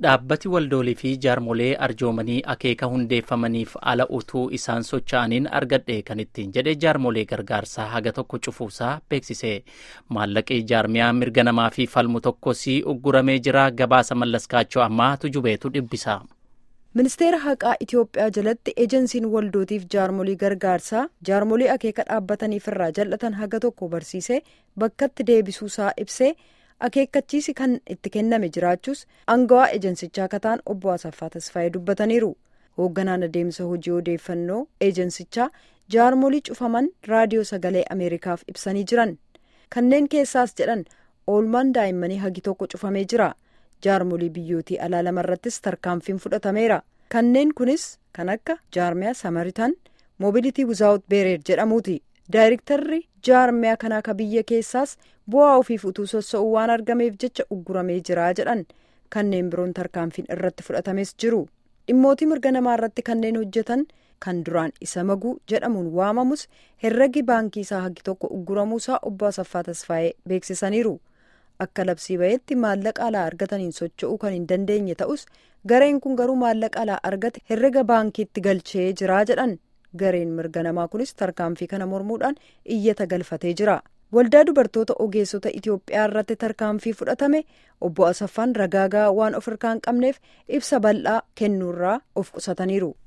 Dhaabbati waldoolii fi jaarmolee arjoomanii akeeka hundeeffamaniif ala utuu isaan socho'aniin argadhe kan ittiin jedhe jaarmolee gargaarsaa haga tokko cufuusaa beeksise. Maallaqii jaarmiyaa mirga namaa fi falmu tokkos ugguramee jira gabaasa mallaskaachoo ammaa tujubeetu dhibbisa. ministeera haqaa itiyoophiyaa jalatti ejensiin waldootiif jaarmolii gargaarsaa jaarmolii akeeka dhaabbataniif irraa jal'atan haga tokko barsiisee bakkatti deebisuusaa ibsee akeekkachiisi kan itti kenname jiraachuus angawaa ejensichaa kataan obbo Asaffaa Tasfaayee dubbataniiru hoogganaan adeemsa hojii odeeffannoo ejensichaa jaarmolii cufaman raadiyoo sagalee ameerikaaf ibsanii jiran kanneen keessaas jedhan oolmaan daa'immanii hagi tokko cufamee jira. jaarmolii biyyootii alaa lamarrattis tarkaanfiin fudhatameera kanneen kunis kan akka jaarmiyaa samaritan moobilitii wizaawut beereer jedhamuuti daayirektarri jaarmiyaa kanaa ka biyya keessaas bu'aa ofiif utuu sossa'uu waan argameef jecha ugguramee jira jedhan kanneen biroon tarkaanfiin irratti fudhatames jiru dhimmootii mirga namaa irratti kanneen hojjetan kan duraan isa maguu jedhamuun waamamus herregi baankii isaa hagi tokko ugguramuusaa obbo Asaffaa Tasfaayee beeksisaniiru. akka labsii ba'etti maallaqa alaa argataniin socho'uu kan hin dandeenye ta'us gareen kun garuu maallaqa alaa argate herrega baankiitti galchee jira jedhan gareen mirga namaa kunis tarkaanfii kana mormuudhaan iyyata galfatee jira waldaa dubartoota ogeessota itiyoophiyaa irratti tarkaanfii fudhatame obbo asaffaan ragaagaa waan of harkaa hin qabneef ibsa bal'aa kennuurraa of qusataniiru.